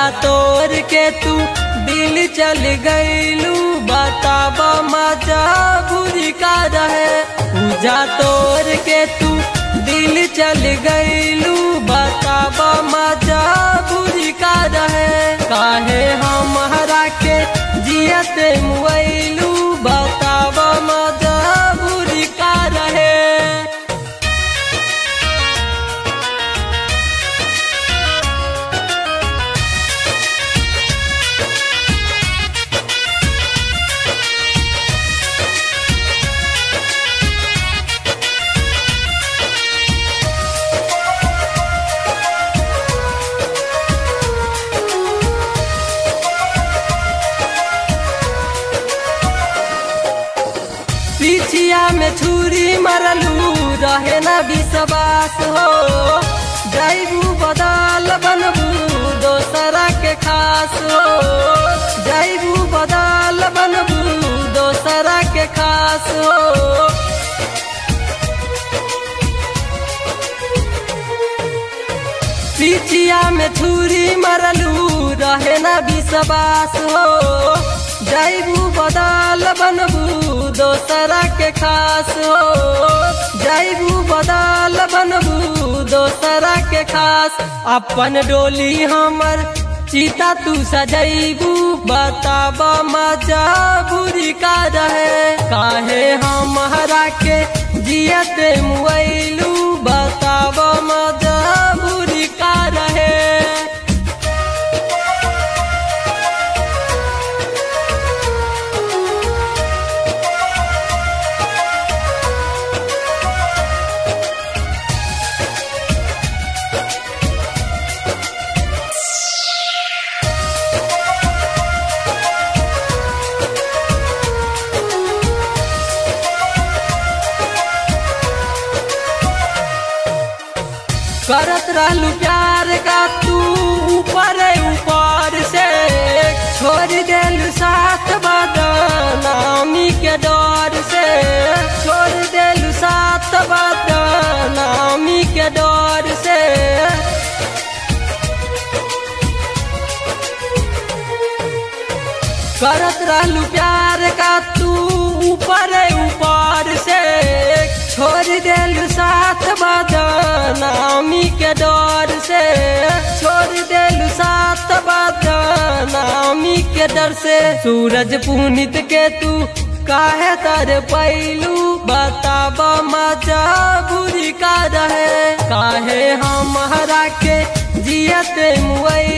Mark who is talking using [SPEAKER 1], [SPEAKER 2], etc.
[SPEAKER 1] तोड़ के तू दिल चल गईलू बताब मजा बुरी का रहे पूजा तोड़ के तू दिल चल गईलू बताब मजा बुरी का रहे काहे हमारा के जियते मुआलू बताब मजा बुरी का रहे पिछिया में छुरी मरलू रहे न विश्वास हो जैबू बदल बनबू दोसरा के खास हो जैबू बदल बनबू दोसरा के खास हो पिछिया में छुरी मरलू रहे न विश्वास हो जैबू बदल बनबू दोसरा के खास हो जैबू बदल बनबू दोसरा के खास अपन डोली हमर सीता तू सजैबू बताब मजा बुरी का रहे काहे हमारा के जियते मुआलू बताब मजा बुरी का रहे करत रहलू प्यार का तू ऊपर ऊपर से छोड़ देलू साथ बदनामी के डर से छोड़ देलू साथ बदनामी के डर से करत रहलू प्यार का तू ऊपर ऊपर से छोड़ देलू साथ बदनामी के डर से छोड़ देलू साथ बदनामी के डर से सूरज पुनित के तू काहे तर पैलू बताब मजा बुरी का रहे काहे हमारा के जियते मुआई